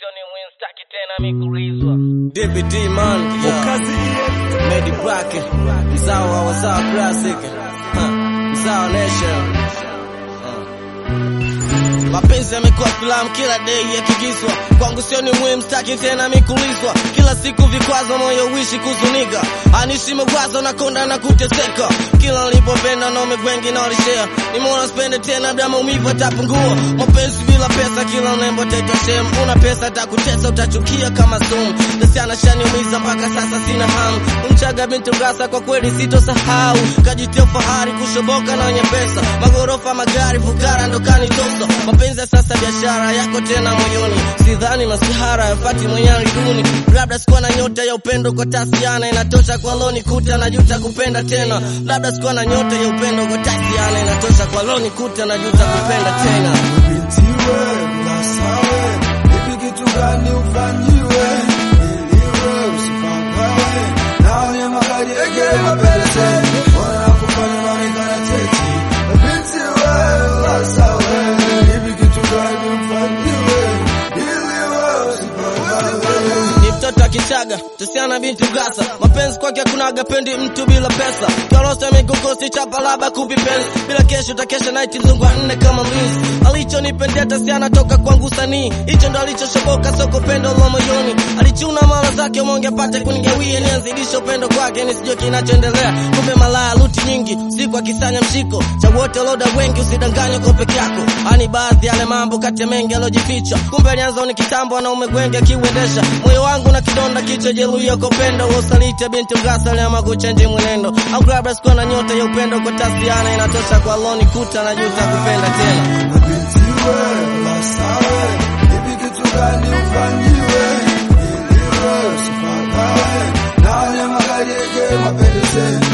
sioni muhimu, sitaki tena mikulizwa. DBD man, yeah. Medi Bracket, mzao wa wazao classic, huh. mzao nation. Mapenzi yamekuwa filamu kila day yakigizwa, kwangu sioni muhimu, sitaki tena mikulizwa. Kila siku vikwazo, moyo uishi kuzunika, anishi mawazo na konda na kuteseka. Kila nilipopenda na umegwengi na walishare, nimeona spende tena, bila maumivu atapungua. Mapenzi bila pesa, kila nembo taitwa shem. Una pesa takutesa, utachukia kama sumu. Nasiana shaniumiza mpaka sasa sina hamu. Umchaga binti Ngasa, kwa kweli sitosahau. Kajitia fahari kushoboka na wenye pesa, magorofa, magari, fukara ndo kanitosa. Mapenzi ya sasa biashara yako tena moyoni, sidhani masihara yafati mwenyani duni. Labda sikuwa na nyota ya upendo kwa tasiana, inatosha kwa loni kuta na juta kupenda tena. Labda sikuwa na nyota ya upendo kwa tasiana, inatosha kwa loni kuta na juta kupenda tena. Bintiwe, ulasawe, hivi kitu gani ufanyiwe? Iliwe, usipagawe, na wenye magari egere mapeleze, wanakufanya unaonekana teti. Bintiwe, ulasawe, hivi kitu gani ufanyiwe? Iliwe, usipagawe. ni mtoto akichaga tusiana binti gasa mapenzi kwake hakunaga pendi mtu bila pesa kiorosa migukosi chapa laba kupi penzi bila kesho utakesha naiti mzungu wa nne kama mlinzi alichonipendea tasiana toka kwangu sanii hicho ndo alichoshoboka soko pendo la moyoni alichuna mala zake monge apate kunigawia nianzidisha upendo kwake nisijue kinachoendelea kumbe malaya luti nyingi siku akisanya mshiko cha wote loda wengi usidanganywe kwa peke yako ani baadhi yale mambo kati ya mengi aliojificha kumbe alianza ni kitambo wanaume gwengi akiuendesha moyo wangu na kidonda kichwa jeruhiya kwa upendo wa usaliti binti mgasa aliama kuchenji mwenendo au labda sikuwa na nyota ya upendo kwa tasiana inatosha kwa loni kuta na juta kupenda tena Bintiwe, ulasawe, hivi kitu gani ufanyiwe? Iliwe, usipagawe, na wenye magari egere mapeleze,